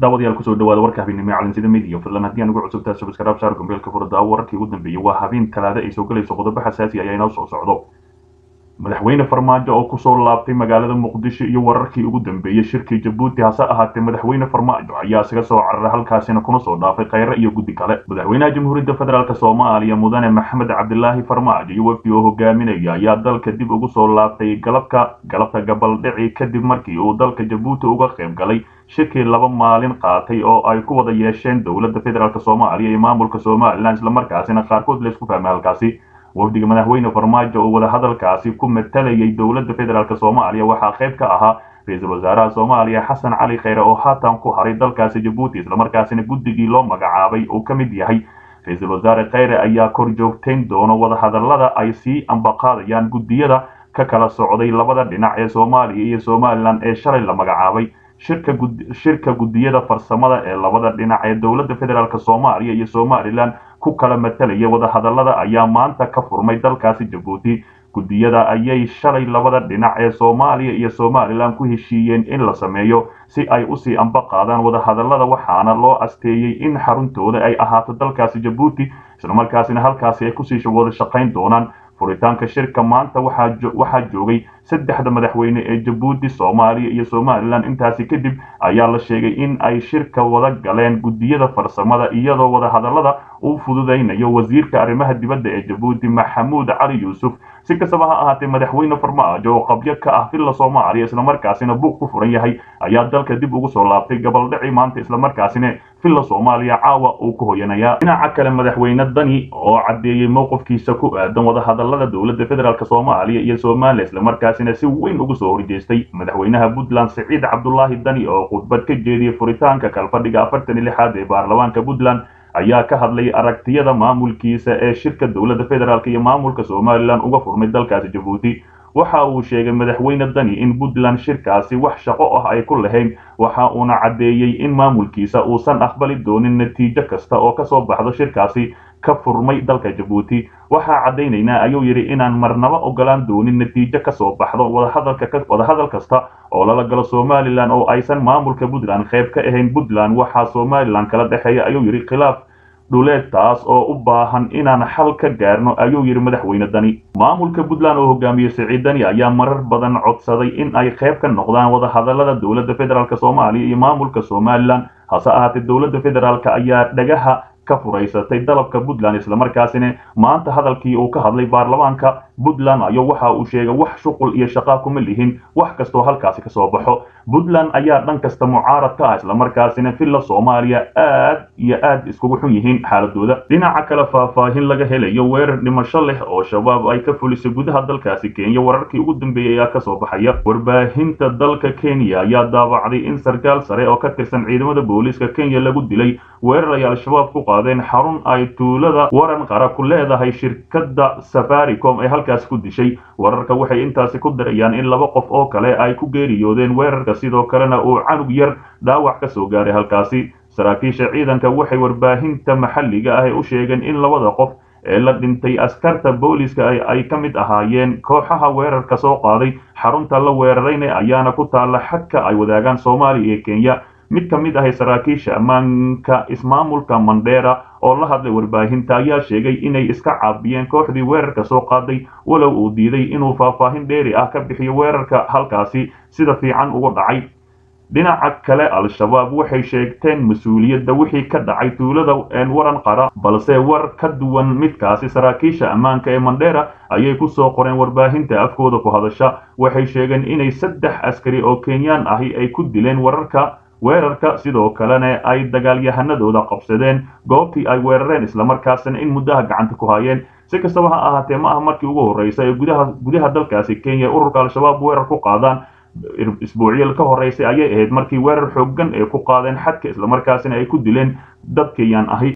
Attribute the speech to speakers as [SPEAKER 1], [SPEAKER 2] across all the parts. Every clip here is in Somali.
[SPEAKER 1] daawadayaal kusoo dhawaada warka habeenimo calansida midiya fadlan haddii aan ugu cusubtaa subscribe saar gombeelka furada wararkii ugu dambeeyey waa habeen talaada ay soo galayso qodobo xasaasi ayaa inoo soo socdo madaxweyne farmaajo oo kusoo laabtay magaalada muqdisho iyo wararkii ugu dambeeyey shirkii jabuuti hase ahaatee madaxweyne farmaajo ayaa isaga soo cararay halkaasina kuna soo dhaafay kheyre iyo guddi kale madaxweynaha jamhuuriyadda federaalk soomaaliya mudane maxamed cabdilaahi farmaajo iyo wafdi oo hogaaminaya ayaa dalka dib ugu soo laabtay galabka galabta gabaldhici kadib markii uu dalka jabuuti uga qayb galay shirkii laba maalin qaatay oo ay ku wada yeesheen dowladda federaalk soomaaliya iyo maamulka somalilan islamarkaasina qaarkood laysku fahmay halkaasi wafdiga madaxweyne farmaajo oo wadahadalkaasi ku matalayay dowladda federaalk soomaaliya waxaa qayb ka ahaa ra-iisul wasaaraha soomaaliya xasan cali kheyre oo haatan ku haray dalkaasi jabuuti islamarkaasina guddigii loo magacaabay uu ka mid yahay ra-iisul wasaare kheyre ayaa kor joogtayn doono wadahadalada ay sii ambaqaadayaan guddiyada ka kala socday labada dhinac ee soomaaliya iyo somalilan ee shalay la magacaabay shirka shirka guddiyada farsamada ee labada dhinac ee dowladda federaalk soomaaliya iyo somalilan ku kala matalaya wadahadalada ayaa maanta ka furmay dalkaasi jabuuti guddiyada ayay shalay labada dhinac ee soomaaliya iyo somalilan ku heshiiyeen in la sameeyo si ay usii amba qaadaan wadahadalada waxaana loo asteeyey in xaruntooda ay ahaato dalkaasi jabuuti islamarkaasina halkaasi ay kusii wada shaqayn doonaan furitaanka shirka maanta waxaa joogay saddexda madaxweyne ee jabuuti soomaaliya iyo somalilan intaasi kadib ayaa la sheegay in ay shirka wada galeen guddiyada farsamada iyadoo wadahadalada uu fududaynayo wasiirka arrimaha dibadda ee jabuuti maxamuud cali yuusuf si kastaba ha ahaatee madaxweyne farmaajo oo qabyo ka ah villa soomaaliya islamarkaasina buuq ku furan yahay ayaa dalka dib ugu soo laabtay gabaldhici maanta islamarkaasina villa soomaaliya caawa uu ku hoyanayaa dhinaca kale madaxweyne dani oo caddeeyey mowqifkiisa ku aadan wadahadalada dowladda federaalk soomaaliya iyo somaliya islamarkaasina si weyn ugu soo horjeestay madaxweynaha puntland siciid cabdulaahi dani oo khudbad ka jeediyey furitaanka kalfadhiga afartan iyo lixaad ee baarlamaanka puntland ayaa ka hadlay aragtiyada maamulkiisa ee shirka dowladda federaalk iyo maamulka somalilan uga furmay dalkaasi jabuuti waxa uu sheegay madaxweyne dani in puntland shirkaasi wax shaqo ah ay ku lahayn waxa uuna caddeeyey in maamulkiisa uusan aqbali doonin natiijo kasta oo kasoo baxdo shirkaasi ka furmay dalka jabuuti waxaa caddaynaynaa ayuu yidhi inaan marnaba ogolaan doonin natiijo kasoo baxdo wadahadal kasta oo lala galo somalilan oo aysan maamulka puntland qayb ka ahayn puntland waxaa somalilan kala dhexeeya ayuu yidhi khilaaf dhuleed taas oo u baahan inaan xal ka gaarno ayuu yidhi madaxweyne dani maamulka puntland oo hogaamiyey siciid dani ayaa marar badan codsaday in ay qayb ka noqdaan wadahadalada dowladda federaalk soomaaliya iyo maamulka somalilan hase ahaatee dowladda federaalk ayaa dhagaha ka furaysatay dalabka puntland islamarkaasina maanta hadalkii uu ka hadlay baarlamaanka puntland ayo waxa uu sheegay wax shuqul iyo shaqaa kuma lihin wax kastoo halkaasi kasoo baxo puntland ayaa dhan kasta mucaarad ka ah islamarkaasina villa soomaaliya aad iyo aad iskugu xun yihiin xaaladooda dhinaca kale faahfaahin laga helayo weerar dhimasho leh oo shabaab ay ka fulisay gudaha dalkaasi kenya wararkii ugu dambeeyey ayaa kasoo baxaya warbaahinta dalka kenya ayaa daabacday in sarkaal sare oo ka tirsan ciidamada booliiska kenya lagu dilay weerar ay al-shabaab ku qaadeen xarun ay tuulada waran qara ku leedahay shirkadda safaricom ee halkaasi ku dishay wararka waxay intaasi ku darayaan in laba qof oo kale ay ku geeriyoodeen weerarka sidoo kalena uu canug yar dhaawac ka soo gaaray halkaasi saraakiisha ciidanka waxay warbaahinta maxalliga ah u sheegeen in labada qof ee la dhintay askarta booliiska ay ka mid ahaayeen kooxaha weerarka soo qaaday xarunta la weerarayna ayaana ku taalla xadka ay wadaagaan soomaaliya iyo kenya mid ka mid ahay saraakiisha ammaanka ismaamulka mandheera oo la hadlay warbaahinta ayaa sheegay inay iska caabiyeen kooxdii weerarka soo qaaday walow uu diiday inuu faahfaahin dheeri ah ka bixiyo weerarka halkaasi sida fiican ugu dhacay dhinaca kale al-shabaab waxay sheegteen mas-uuliyadda wixii ka dhacay tuulada waran qara balse war ka duwan midkaasi saraakiisha ammaanka ee mandheera ayay ku soo qoreen warbaahinta afkooda ku hadasha waxay sheegeen inay saddex askari oo kenyaan ahi ay ku dileen wararka weerarka sidoo kalena ay dagaalyahanadooda qabsadeen goobtii ay weerareen islamarkaasina in muddaha gacanta ku hayeen si kastaba ha ahaatee ma aha markii ugu horreysa ee gudaha gudaha dalkaasi kenya ururka al-shabaab weerar ku qaadaan isbuucyo ka horreysay ayay ahayd markii weerar xooggan ee ku qaadeen xadka islamarkaasina ay ku dileen dad kenyaan ahi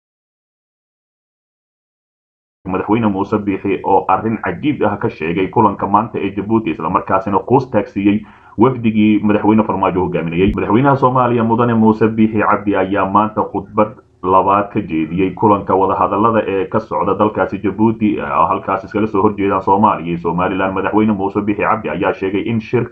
[SPEAKER 1] madaxweyne muuse biixi oo arrin cajiib ah ka sheegay kulanka maanta ee jabuuti islamarkaasina quus taagsiiyey wafdigii madaxweyne farmaajo hogaaminayey madaxweynaha soomaaliya mudane muuse biixi cabdi ayaa maanta khudbad labaad ka jeediyey kulanka wadahadalada ee ka socda dalkaasi jabuuti halkaas iskala soo horjeedaan soomaaliya iyo somalilan madaxweyne muuse bixi cabdi ayaa sheegay in shirka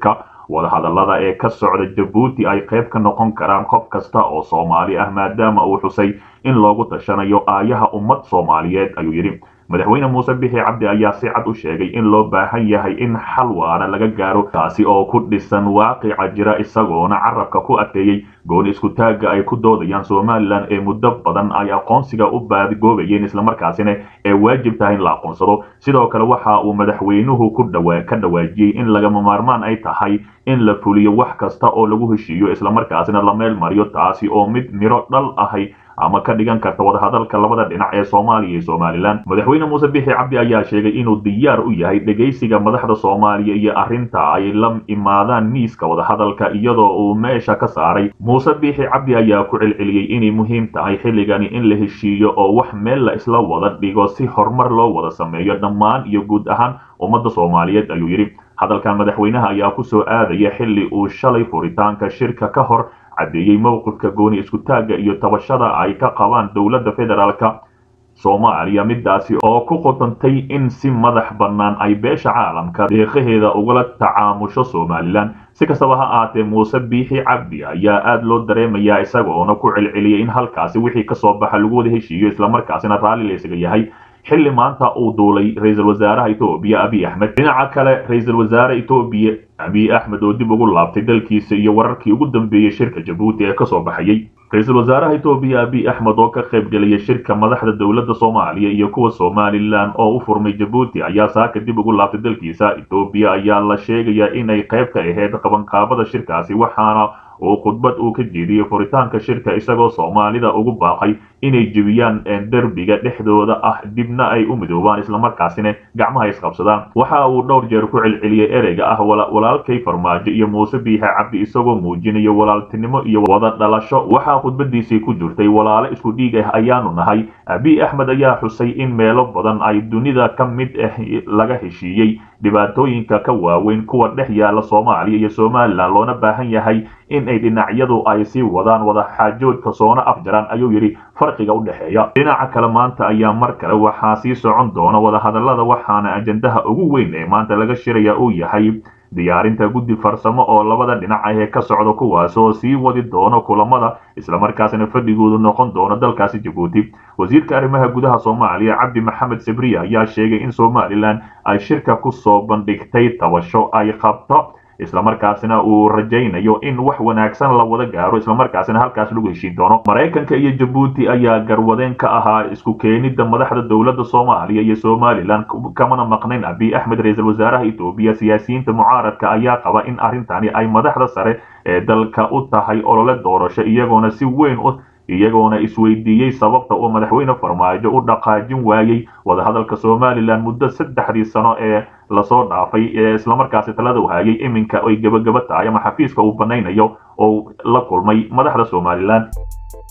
[SPEAKER 1] wadahadallada ee ka socda jabuuti ay qayb ka noqon karaan qof kasta oo soomaali ah maadaama uu xusay in loogu tashanayo aayaha ummad soomaaliyeed ayuu yidhi madaxweyne muuse bixi cabdi ayaa si cad u sheegay in loo baahan yahay in xal waara laga gaaro kaasi oo ku dhisan waaqica jira isagoona carabka ku adkeeyey gooni iskutaagga ay ku doodayaan somalilan ee muddo badan ay aqoonsiga u baadigoobayeen islamarkaasina ee waajib tahay in la aqoonsado sidoo kale waxa uu madaxweynuhu ku ka dhawaajiyey in lagama maarmaan ay tahay in la fuliyo wax kasta oo lagu heshiiyo islamarkaasina la meel mariyo taasi oo mid miro dhal ahay ama ka dhigan karta wadahadalka labada dhinac ee soomaaliya iyo somalilan madaxweyne muuse bixi cabdi ayaa sheegay inuu diyaar u yahay dhegaysiga madaxda soomaaliya iyo arrinta ay la imaadaan miiska wadahadalka iyadoo uu meesha ka saaray muuse bixi cabdi ayaa ku celceliyey inay muhiim tahay xilligani in la heshiiyo oo wax meel la isla wada dhigo si horumar loo wada sameeyo dhammaan iyo guud ahaan ummadda soomaaliyeed ayuu yidhi hadalkan madaxweynaha ayaa ku soo aadaya xilli uu shalay furitaanka shirka ka hor caddeeyey mowqifka gooni iskutaagga iyo tabashada ay ka qabaan dowladda federaalka soomaaliya midaasi oo ku qodantay in si madax bannaan ay beesha caalamka deeqaheeda ugala tacaamusho somalilan si kastaba ha aatee muuse biixi cabdi ayaa aad loo dareemayaa isagoona ku celceliyay in halkaasi wixii kasoo baxa lagu wada heshiiyo islamarkaasina raalli laysaga yahay xilli maanta uu duulay ra-iisul wasaaraha etoobiya abiy axmed dhinaca kale ra-iisul wasaare etoobiya abiy axmed oo dib ugu laabtay dalkiisa iyo wararkii ugu dambeeyey shirka jabuuti ee kasoo baxayey ra-iisul wasaaraha etoobiya abiy axmed oo ka qayb gelaya shirka madaxda dowladda soomaaliya iyo kuwa somalilan oo u furmay jabuuti ayaa saaka dib ugu laabtay dalkiisa etoobiya ayaa la sheegayaa inay qayb ka ahayd qabanqaabada shirkaasi waxaana uu khudbad uu ka jeediyey furitaanka shirka isagoo soomaalida ugu baaqay inay jebiyaan derbiga dhexdooda ah dibna ay u midoobaan islamarkaasina gacmaha isqabsadaan waxa uu dhowr jeer ku celceliyey ereyga ah walaalkay farmaajo iyo muuse biixe cabdi isagoo muujinaya walaaltinimo iyo wada dhalasho waxaa khudbadiisii ku jirtay walaalo isku dhiig ah ayaanu nahay abiy axmed ayaa xusay in meelo badan ay dunida ka mid ah laga heshiiyey dhibaatooyinka ka waaweyn kuwa dhex yaala soomaaliya iyo somalilan loona baahan yahay in ay dhinacyadu ay sii wadaan wada xaajoodka soona afjaraan ayuu yidhi farqiga u dhexeeya dhinaca kale maanta ayaa mar kale waxaa sii socon doona wadahadallada waxaana ajandaha ugu weyn ee maanta laga shiraya uu yahay diyaarinta guddi farsamo oo labada dhinac ah ee ka socda kuwaas oo sii wadi doono kulamada islamarkaasina fadhigoodu noqon doono dalkaasi jabuuti wasiirka arrimaha gudaha soomaaliya cabdi maxamed sabriya ayaa sheegay in somalilan ay shirka ku soo bandhigtay tabasho ay qabto islamarkaasina uu rajaynayo in wax wanaagsan la wada gaaro islamarkaasina halkaas lagu heshiin doono maraykanka iyo jabuuti ayaa garwadeen ka ahaa isku keenidda madaxda dowladda soomaaliya iyo somalilan kamana maqnayn abiy axmed ra-iisul wasaaraha etoobiya siyaasiyiinta mucaaradka ayaa qaba in arrintani ay madaxda sare ee dalka u tahay olole doorasho iyagoona si weyn u iyagoona isweydiiyey sababta uu madaxweyne farmaajo u dhaqaajin waayey wadahadalka somalilan muddo saddexdii sano ee lasoo dhaafay ee islamarkaasi talada u hayay iminka ay gebagaba tahay ama xafiiska uu banaynayo oo la kulmay madaxda somalilan